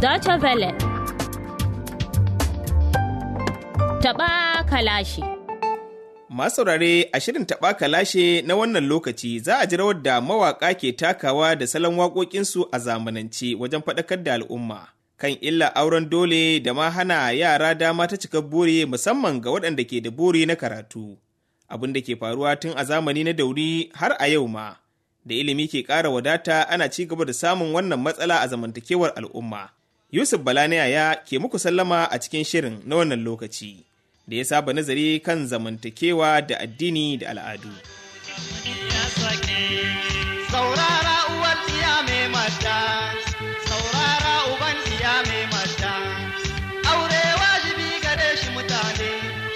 Deutsche Welle. Taɓa kalashi. Masu saurare a shirin taɓa kalashe na wannan lokaci za a ji rawar da mawaƙa ke takawa da salon waƙoƙinsu a zamanance wajen faɗakar da al'umma. Kan illa auren dole da ma hana yara dama ta cika buri musamman ga waɗanda ke da buri na karatu. Abin da ke faruwa tun a zamani na dauri har a yau ma. Da ilimi ke ƙara wadata ana ci gaba da samun wannan matsala a zamantakewar al'umma. Yusuf Bala na yaya ke muku sallama a cikin shirin na wannan lokaci. da ya saba nazari kan zamantakewa da addini da al'adu. Saurara uwar iya mai mata, saurara uban iya mai mata, aure wajibi gare shi mutane,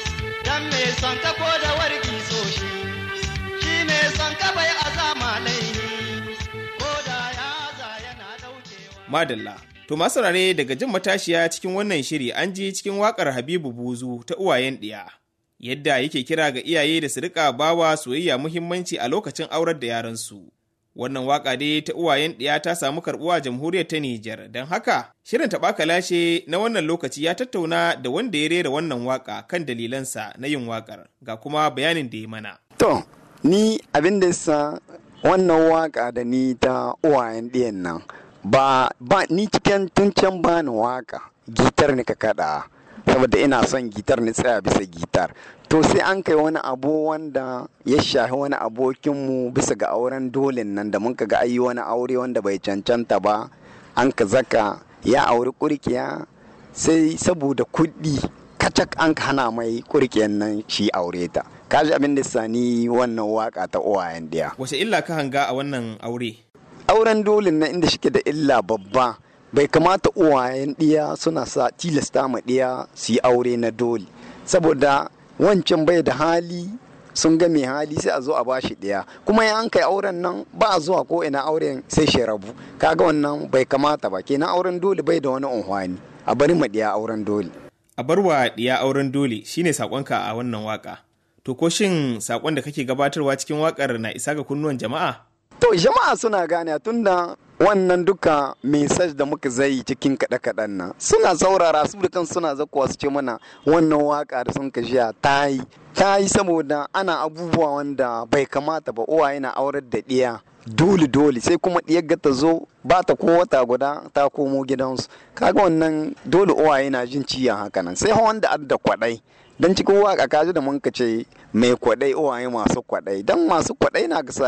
don mai son ka ko da wargi so shi, shi mai son ka bai azama laihi, ko da ya za yana daukewa. Madalla. To masu saurare daga jin matashiya cikin wannan shiri an ji cikin wakar Habibu Buzu ta uwayen ɗiya. Yadda yake kira ga iyaye da su rika bawa soyayya muhimmanci a lokacin aurar da yaransu. Wannan waka dai ta uwayen ɗiya ta samu karɓuwa jamhuriyar ta Nijar, don haka shirin taɓa lashe na wannan lokaci ya tattauna da wanda ya rera wannan waka kan dalilansa na yin wakar ga kuma bayanin da ya mana. To, ni abin da sa wannan waka da ni ta uwayen ɗiyan nan. ba ba ni cikin tun can ba ni waka gitar ni ka kada saboda ina son gitar ni tsaya bisa gitar to sai an kai wani abu wanda ya shahi wani abokinmu bisa ga auren dolin nan da mun ga ayi wani aure wanda bai cancanta ba an ka zaka ya auri kurkiya sai saboda kuɗi kacak an hana mai kurkiyan nan shi aure ta kaji abin da sani wannan waka ta uwayen diya Wace illa ka hanga a wannan aure? auren dolin na inda shike da illa babba bai kamata uwayen ɗiya suna sa tilasta ma ɗiya su yi aure na dole saboda wancan bai da hali sun ga mai hali sai a zo a bashi ɗiya kuma ya an kai auren nan ba a zuwa ko ina auren sai shi rabu kaga wannan bai kamata ba kenan auren dole bai da wani unhwani a bari ma ɗiya auren dole A barwa ɗiya auren dole shine saƙonka a wannan waka. To ko shin saƙon da kake gabatarwa cikin waƙar na isa ga kunnuwan jama'a? To jama'a suna gane tunda wannan duka mesaj da muka zai cikin kaɗe-kaɗen nan suna saurara su da kan suna zakuwa su ce mana wannan waka da sun ka jiya ta yi ta yi saboda ana abubuwa wanda bai kamata ba uwaye na aurar da ɗiya dole dole sai kuma ɗiyar ga ta zo ba ta ko wata guda ta komo gidansu kaga wannan dole uwaye na jin ciyan haka nan sai wanda adda kwaɗai don cikin waka kaji da mun ka ce mai kwaɗai uwaye masu kwaɗai don masu kwaɗai na ga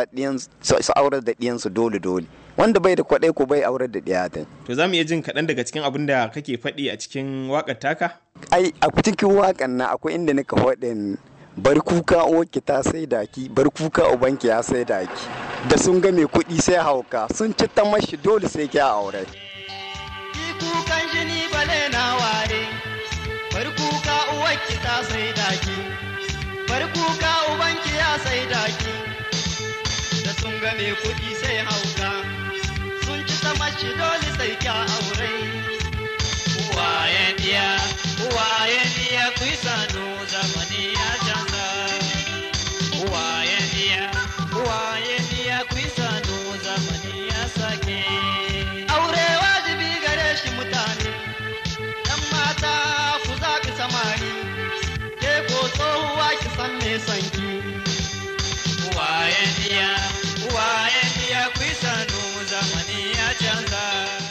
su aurar da ɗiyansu dole dole wanda bai da kwaɗai ko bai aurar da ɗiya ta To za mu iya jin kaɗan daga cikin abin da kake faɗi a cikin waƙar taka? ai a cikin wakan na akwai inda nika faɗin bar kuka uwarki ta sai daki bar kuka ubanki ya sai daki da sun ga mai kuɗi sai hauka sun ci ta mashi dole sai kya aure Ki kukan jini bale na ware, bar kuka uwarki ta sai daki, bar kuka ubanki ya sai daki, da sun ga mai kuɗi sai hauka, sun ci ta mashi dole sai kya aure. Uwayen diya, uwayen diya ku yi sanu zamani ya canza. Uwayen diya, uwayen diya ku yi sanu zamani ya sake. Aure wajibi gare shi mutane, ‘yan mata ku zaɓi samari, ke ko tsohuwa ki san me sanki. Uwayen diya, uwayen diya ku yi sanu zamani ya canza.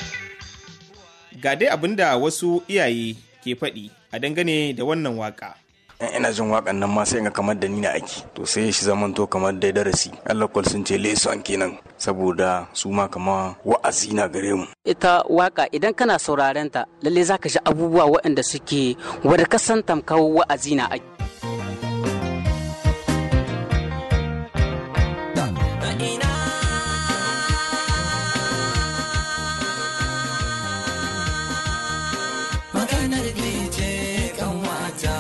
Ga dai abin da wasu iyaye ke faɗi a dangane da wannan waƙa. in ina jin waƙan nan ma sai ga kamar da ni na aiki to sai shi zamanto kamar dai darasi Allah kwal sun ce leson kenan saboda su ma kama wa'azi na gare mu ita waka idan kana sauraren ta lalle zaka ji abubuwa waɗanda suke wadda ka san tamkar wa'azi na ake maganar ce kan wata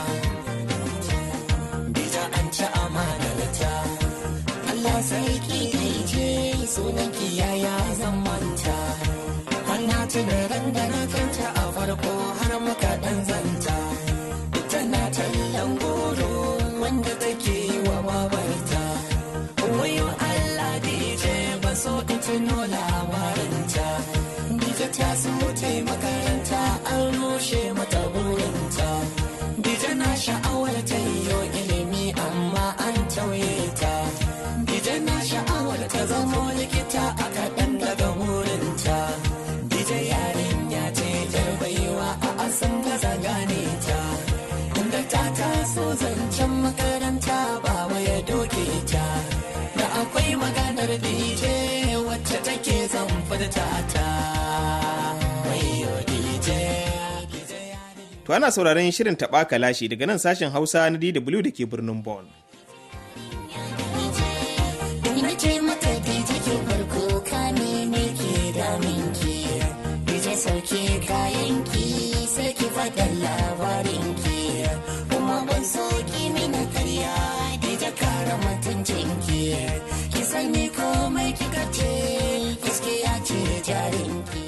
bisa an ci amanarta Allah sarki ce sunan kiyaya zan manta kwana tuna ran da na kanta a farko har muka dan zanta ita na tallan goro wanda take yi wa babarta wayo Allah DJ ba so in tuno labarinta DJ likita su ta makaranta an rushe mata burinta dije na sha'awar ta yiwo ilimi amma an tauye ta dije na sha'awar ta zamo likita a kaɗan daga burinta dije yarinya ce jar baiwa a asan gaza gane ta inda ta taso zancen makaranta ba ya doke ta da akwai maganar dije wacce take zan furta ta wayo dije To ana sauraron shirin taɓa kalashi daga nan sashen Hausa na DW da ke birnin Bonn. Ina ce mata dije ke farko ka ne ke daminki dije sauke kayanki sai ki faɗa labarinki kuma ban so ki mina karya dije kara mutuncinki ki sani komai kika ce gaskiya ce jarinki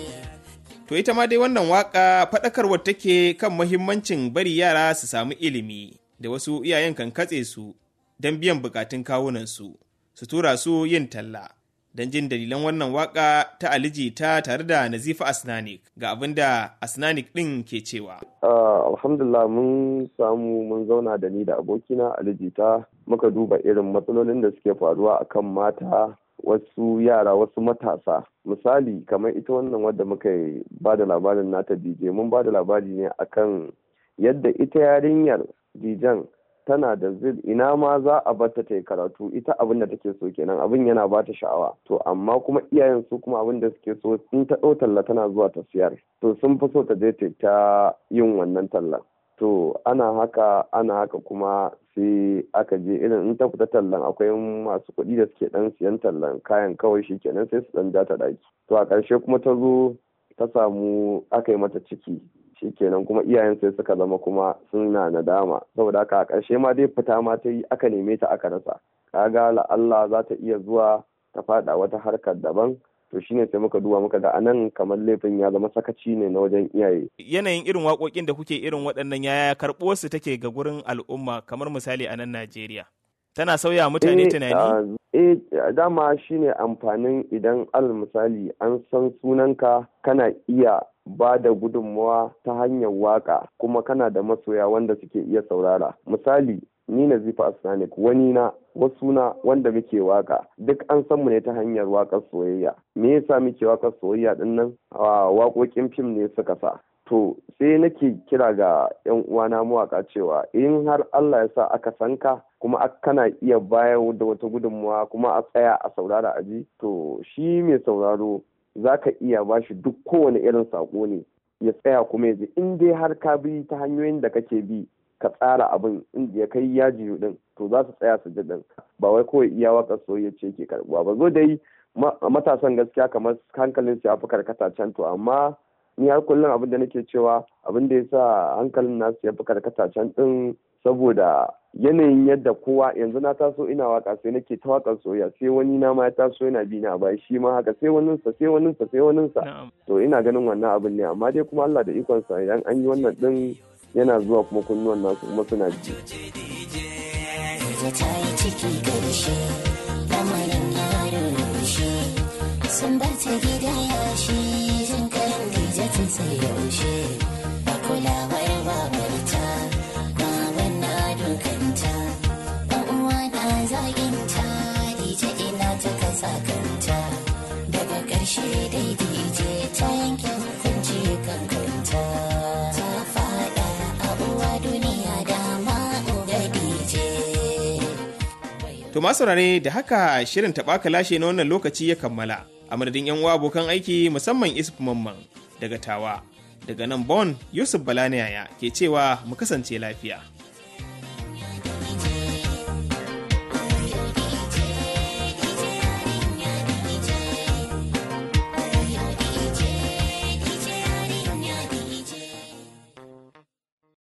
To ita ma dai wannan waka faɗakarwar take kan mahimmancin bari yara su samu ilimi da wasu iyayen kan katse su don biyan bukatun kawunansu su tura su yin talla. Don jin dalilan wannan waka ta Aliji ta tare da Nazifa Asnanik ga abin da Asnanik ɗin ke cewa. Uh, alhamdulillah mun samu mun zauna da ni da abokina alijita muka duba irin matsalolin da suke faruwa akan mata wasu yara wasu matasa misali kamar ita wannan wadda muka ba da labarin nata dj mun ba da labari ne akan yadda ita yarinyar dijan tana da zil ina ma za a bata ta yi karatu ita abin da take so kenan abin yana ba ta sha'awa to amma kuma iyayen su kuma abin da suke so in ta ɗau talla tana zuwa ta siyar to sun fi so ta je ta ta yin wannan tallan to ana haka ana haka kuma sai aka je irin in ta fita tallan akwai masu kuɗi da suke ɗan siyan tallan kayan kawai shi kenan sai su ɗan ja ta ɗaki to a ƙarshe kuma ta zo ta samu aka yi mata ciki shikenan kuma iyayen sai suka zama kuma suna nadama saboda haka a ƙarshe ma dai fita ma ta yi aka neme ta aka rasa kaga la'alla za ta iya zuwa ta faɗa wata harkar daban to shine sai muka duba muka ga anan kamar laifin ya zama sakaci ne na wajen iyaye Yanayin irin waƙoƙin da kuke irin waɗannan yaya karɓuwarsu take ga gurin al'umma kamar misali a nan Najeriya. Tana sauya mutane Eh, tunani? ah, eh dama shine amfanin idan al misali an san sunanka kana iya ba da gudunmawa ta hanyar waka kuma kana da masoya wanda suke iya saurara misali ni na zifa asnanik wani na wasu na wanda muke waka duk an san mu ne ta hanyar wakar soyayya me yasa muke wakar soyayya din nan Ah, waƙoƙin fim ne suka sa to sai nake kira ga 'yan uwana mawaka cewa in har Allah ya sa aka san ka kuma ak- kana iya bayar da wata gudunmawa kuma a tsaya a saurara a ji to shi mai sauraro za ka iya ba shi duk kowane irin saƙo ne ya tsaya kuma ya ji in dai har ka bi ta hanyoyin da kake bi ka tsara abin inda ya kai yaji din to za su tsaya su ji din ba wai kawai iya waka soyayya ce ke karbuwa ba zo dai ma- matasan gaskiya kamar hankalin su ya fi karkata can to amma ni har kullum abin da nake cewa abin da ya sa hankalin nasu ya fi karkata can din saboda yanayin yadda kowa yanzu na taso ina waka sai nake ta wakar soyayya sai wani na ma ya taso yana bi na bai shi ma haka sai waninsa sai waninsa sai waninsa Na'am. to ina ganin wannan abin ne amma dai kuma Allah da ikonsa idan an yi wannan din yana zuwa kuma kunnuwan nasu kuma suna ji Dije ta yi ciki ƙarshe lamarin ya rushe sun bar ta gida yashi sun karin dije tun sai yaushe ba kulawar babarta baban na dukanta ɗan uwa na zaginta dije ina ta kasa kanta daga ƙarshe dai dije ta yanke hukunci kan kanta ta faɗa a uwa duniya dama uga dije To masu saurare da haka shirin taɓa lashe na wannan lokaci ya kammala. A madadin 'yan uwa abokan aiki musamman Isuf Mamman daga Tawa. Daga nan Bon Yusuf Balaniyaya ke cewa mu kasance lafiya.